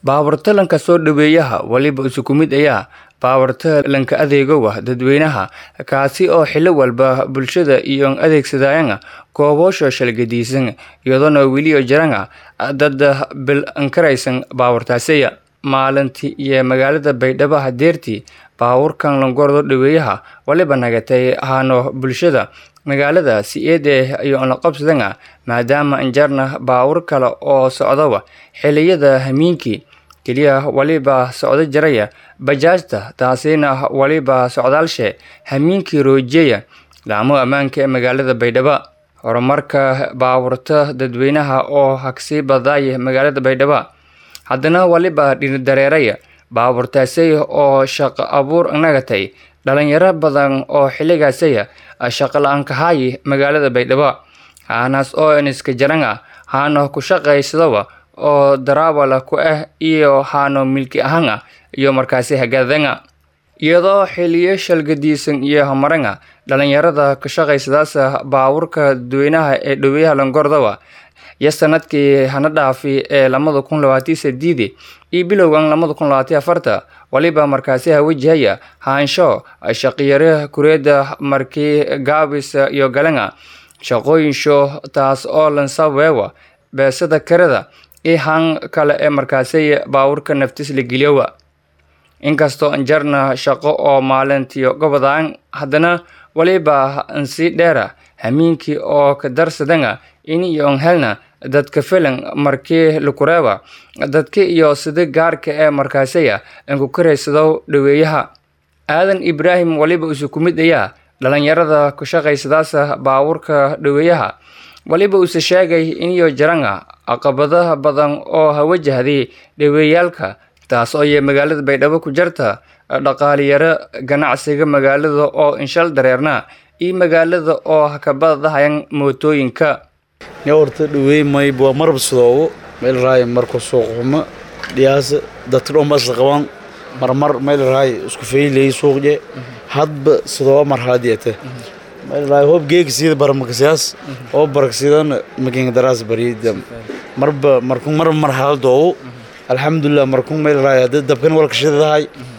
baabuurta lanka soo dhaweeyaha waliba isuku mid ayaa baabuurta lanka adeegowa dadweynaha kaasi oo xillo walba bulshada iyo adeegsadayana gooboosha shalgadiisan iyadoona weliyo jirana dad bil ankaraysan baabuurtaasiya maalintii iyo magaalada baydhabo hadeertii baabuurkan langordo dhaweeyaha waliba nagatay haano bulshada magaalada si eede iyo la qabsadana maadaama injarna baabuur kale oo socdaba xiliyada hamiinkii keliya waliba socdo jiraya bajaajta taasina waliba socdaalshe hamiinkii roojiyeya laamo ammaanka ee magaalada baydhabo horumarka baabuurta dadweynaha oo hagsii badaaya magaalada baydhabo haddana waliba dhinidareeraya baabuurtaasay oo shaqo abuur nagatay dhalinyaro badan oo xilligaasaya shaqo la-aan kahaayi magaalada baydhabo haanaas oo iniska jarana haano ku shaqaysadaba oo daraawala ku ah iyo haano milki ahana iyo markaasi hagaadana iyadoo xiliyo shalgadiisan iyo hamarana dhalinyarada ka shaqaysadaasa baabuurka dadweynaha ee dhaweeyaha langordaba iyo sanadkii hana dhaafi ee lamada kun labaatan sideedi iyo bilowgan lamada kun labaatan afarta waliba markaasi hawajahaya haansho shaqiyare kureeda markii gaabis iyo galana shaqooyinsho taas oo lansaweewa beesada karada iyo han kale ee markaasi baabuurka naftis la geliyowa inkastoo anjarna shaqo oo maalintiyo gobodaan haddana waliba ansii dheera hamiinkii oo ka darsadana in iyo on helna dadka filan markii lakureeba dadka iyo sida gaarka ee markaasiya anku karaysado dhaweeyaha aadan ibraahim waliba isuku mid ayaa dhalinyarada ku shaqaysadaasa baabuurka dhaweeyaha waliba uuse sheegay iniyo jarana caqabadaha badan oo hawajahday dhaweeyaalka taas oo iyo magaalada baydhabo ku jarta dhaqaaliyaro ganacsiga magaalada oo inshal dareerna iyo magaalada oo hakabadahayan mootooyinka ne horta dhaweey mayb waa marab sidoobo meel raay marka suuq xumo dhiyaasa dadka dhan ba isla qabaan marmar meel raay isku faylay suuqje hadba sidooba mar haadiyata meel raay hoob geeg sida barmakasiyaas oo baraksidana makin daraas bariyada marba markun mar mar hal doobo alxamdulilah markun meel raay hadda dabkan walka shidadahay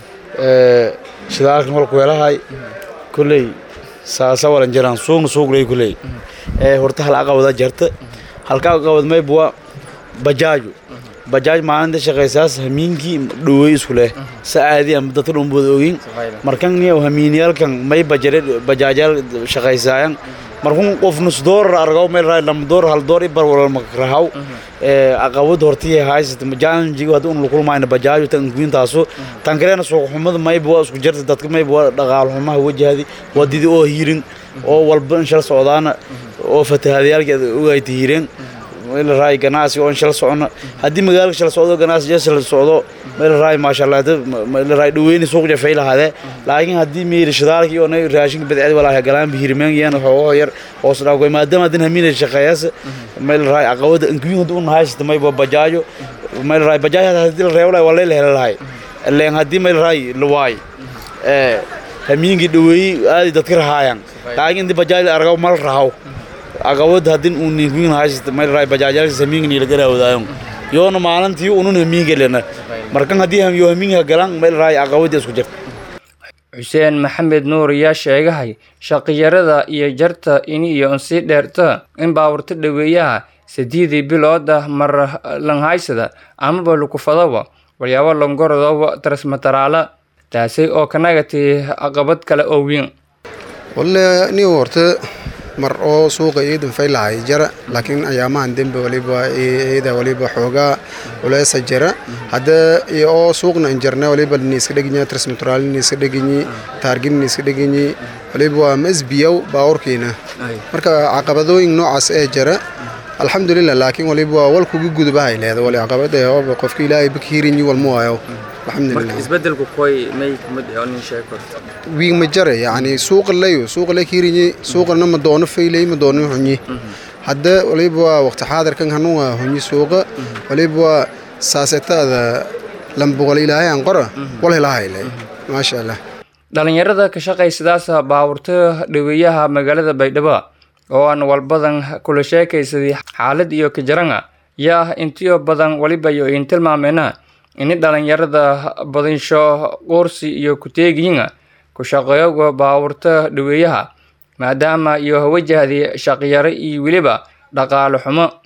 shidaalkan walka weelahay kulley saasa walan jiraan suugna suugley kulley ee horta hal aqabada jarta halka aqabad mayb waa bajaaju bajaaj maalinta shaqaysaas hamiinkii dhaweey isku leh sa aadi ama dadka dhumbood ogin markan niyo hamiiniyaalkan may bajare bajaajaal shaqaysaayan markun qof nus doorar argaw meel raay lama door hal door ibar walal makrahaw ee aqabad hortii haysat challenge hadda un lukulmayna bajaaju tan kuintaaso tan kalena suuq xumada mayb waa isku jarta dadka mayb waa dhaqaal xumaha wajahdi wadidi oo hiirin oo walba in shal socdaana oo fatahaadayaalkeed ogayta hiireen meel raay ganacsi oo shal socno haddii magaalka shal socdo ganacsi shal socdo meel raay maasha allah meel raay dhaweyni suuq jafay lahaade laakiin haddii meeri shidaalkii oo raashinka badceed walaa galaan bihirmeen yaan xoogo yar hoos dhaafay maadaama hadin hamiina shaqeeyas meel raay aqawada inkuyin haduu nahaysata may bajaajo meel raay bajaajo haddii la reebo lahay waa la heli lahay leen haddii meel raay la waay ee hamiinkii dhaweeyey aadi dadka rahaayaan laakiin intii bajaaj argaw mal rahaw aqawad haddin uu ninkuyin haysata meel raay bajaajaalkiisa hamiinkani la garaawdaayon yoona maalintii unun hamiinka lena markan haddii yo hamiinka galan meel raay aqawadii isku jirta xuseen maxamed nuur ayaa sheegahay shaqiyarada iyo jarta ini iyo unsii dheerta in baaburta dhaweeyaha sideedii bilooda mar langhaysada amaba lukufadaba walyaabo longorodoba tarsmataraala taasi oo kanagati aqabad kale oo weyn walle ni horta mar oo suuqa iidan faylahay jara laakiin ayaamahan dembe waliba iyada waliba xoogaa culeesa jira hadda oo suuqna injarna waliba niiska dheginyi trismatraal niiska dheginyi taargin niiska dheginyi waliba waa masbiyow baawurkiina marka caqabadooyin noocaas ee jira alxamdulilah laakiin waliba waa walkuga gudubahay leeda wali caqabada ooba qofka ilaahay bakiirinyi walma waayo isbedelku koy may kumid oo nin sheeg korta wiig ma jare yani suuqa layo suuqa la kiirinyi suuqana ma doono faylay ma doono hunyi hadda waliba waa waqti xaadirkan hanun waa hunyi suuqa waliba waa saasetada lambuqal ilaahay aan qora wal helahayle maasha allah dhalinyarada ka shaqaysadaasa baawurta dhaweeyaha magaalada baydhabo oo aan walbadan kula sheekaysaday xaalad iyo kajaranga yaa intiyo badan waliba iyo in tilmaameena ini dhalinyarada badinsho qoorsi iyo ku-teegiyiinga ku shaqeeyoga baabuurta dhaweeyaha maadaama iyo wajahday shaqyaro iyo weliba dhaqaale xumo